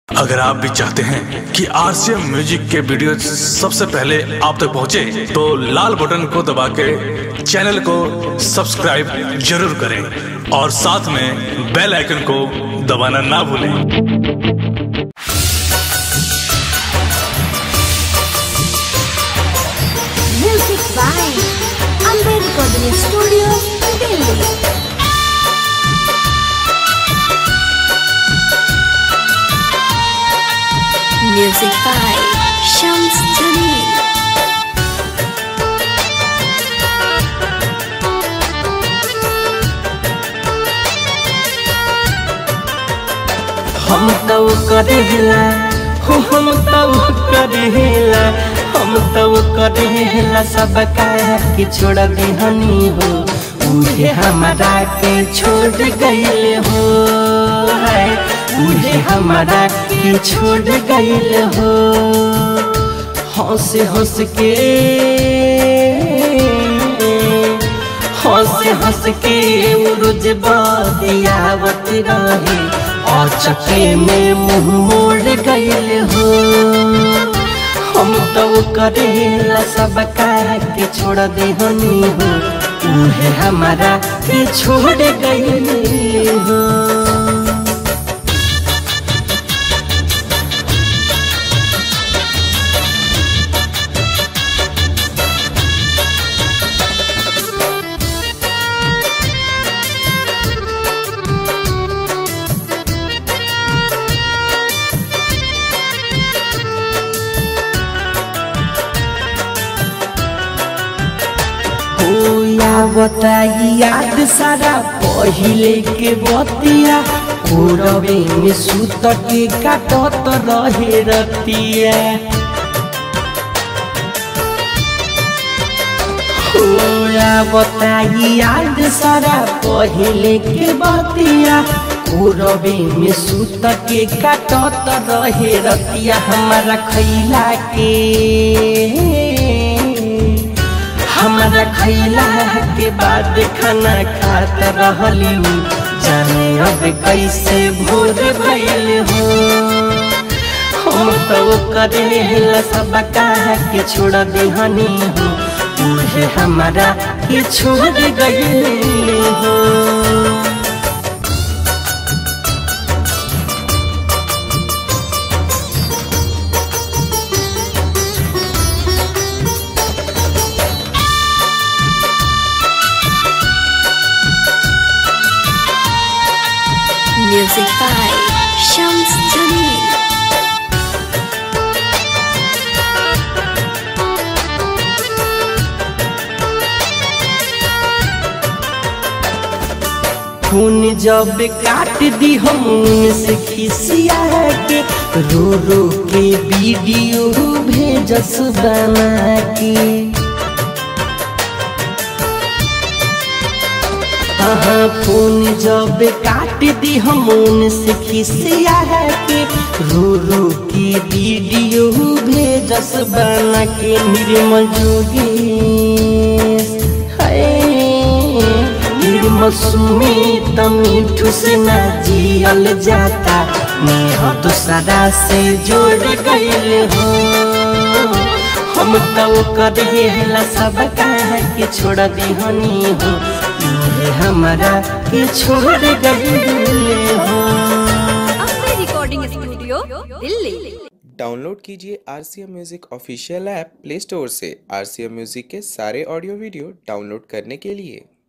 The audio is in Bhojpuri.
अगर आप भी चाहते हैं कि आरसीएम म्यूजिक के वीडियो सबसे पहले आप तक पहुंचे, तो लाल बटन को दबा के चैनल को सब्सक्राइब जरूर करें और साथ में बेल आइकन को दबाना ना भूलें Music by Amber Recording Studio, Delhi. Music by Shams Jamil. हम तो करेला हो हम तो करेला हम तो करेला सब कह के छोड़ देहनी हो उहे हमारा के छोड़ गइल हो है उहे हमारा के छोड़ गइल हो हंस हंस के हंस हंस के रोज बतियावत रहे और चके में मुंह मोड़ गइल हो हम तो करेला सब कह के छोड़ देहनी हो उहे हमारा के छोड़ गइल हो हो या बताई याद सारा पहिले के बतिया कोरबे में सुत के काटत रहे रतिया हो या बताई याद सारा पहिले के बतिया कोरबे में सुत के काटत रहे रतिया हमारा खैला के हमारा खैला के बाद खाना खात रहली जाने अब कैसे भोर भइल हो हम तो करेला सब कह के छोड़ देहनी हो उहे हमारा के छोड़ गइल हो Music by Shams Jamil. खून जब काट दी हम से खिसिया के रो रो के वीडियो भेजस बना के हाँ खून जब काट दी हम से खिसिया के रो रो के वीडियो भेजस बना के निर्मल जोगेश हाय मौसमी तमीठू से न जियल जाता नेह दूसरा से जोड़ गइल हो हम तो करेला सब कह के छोड़ दिहनी हो ये हमारा के छोड़ गइल हो Amber Recording Studio, Delhi. Download कीजिए R C M music official app Play Store से आर सी एम म्यूज़िक के सारे ऑडियो वीडियो डाउनलोड करने के लिए